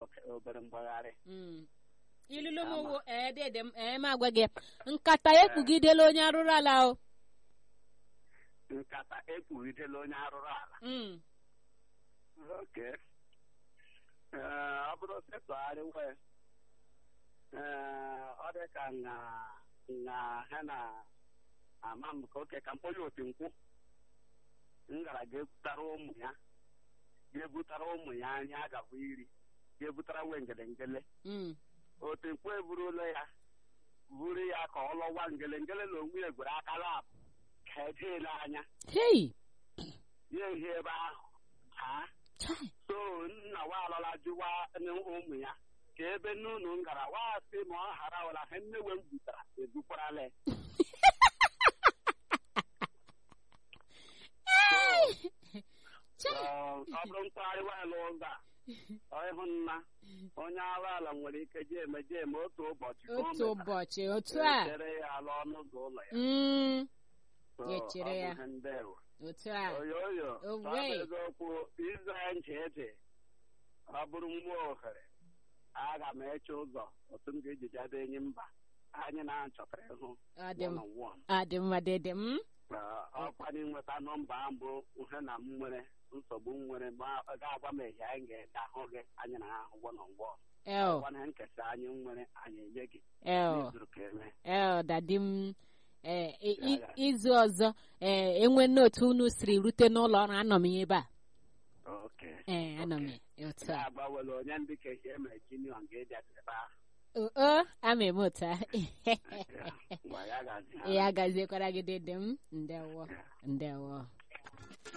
oke obere mgbagharị Mm. ilulu m Ama. wo ee dede m ee m agwa gị nkata ya ekpugidela onye arụrụ ala o nkata ekpughidela onye arụrụ ala Mm. oke Ee, ọ bụrụ setụgharị wee ee ọ dị ka na na ha na ama m ka oke ka mkpọnye opi nkwụ m gara ga-ebutara ụmụ ya ga-ebutara ụmụ ya anyị agabụ iri ga-ebutara nwe ngelengele Mm. opi nkwụ eburula ya buru ya ka ọ lọwa ngelengele na onwe ya gwere aka labụ ka edeela anya hei ya ehi ebe ahụ haa Chai. so nna wa alọla jụwa ụmụ ya ka ebe n'ụlọ m gara wa sị ma ọ ghara ụla ha nnewe m butara ebukwarala ya. Chai. Ọ ọ bụrụ mkpagharị waala ụzọ a ọ ịhụ nna onye arụ ala nwere ike jee eme jee eme otu ụbọchị ka o otu metara, ụbọchị otu a echere ya ala ọnụ ụzọ ụlọ ya Mm. So, Ya echere ọ bụ ya. ihe ndewo. otu a oyoyo Owe. ọ bụ eziokwu ize ntị ntị ọ bụrụ nwa ohere aga m eche ụzọ otu m ga-eji jade enyi mba anyị na-achọtara ịhụ ọ dị m one on one. ọ dị mma dede m Ee, ọkwa na ịnweta nọmba ahụ bụ ihe na m nwere nsogbu m nwere ma ọ ga-agwa m ehi anyị ga-ede ahụ gị anyị na ahụ one on one. el Ọkwa na nkesa anyị nwere anyị enye gị el n'izuru ka eme el dadi m ee i- i- Ya, ya. izu ọzọ ee enwe n'otu unu siri rute n'ụlọ ọrụ anọ m ya ebe a oke ee anọ m oke. ya otu a ga-agbawela onye ndị ka ehi emere jinion ga-eji ebe ahụ o o, ama eme otu a Ya, ngwa ya gazi ha. ya gaziekwara gị dede m ndewo Ya. ndewo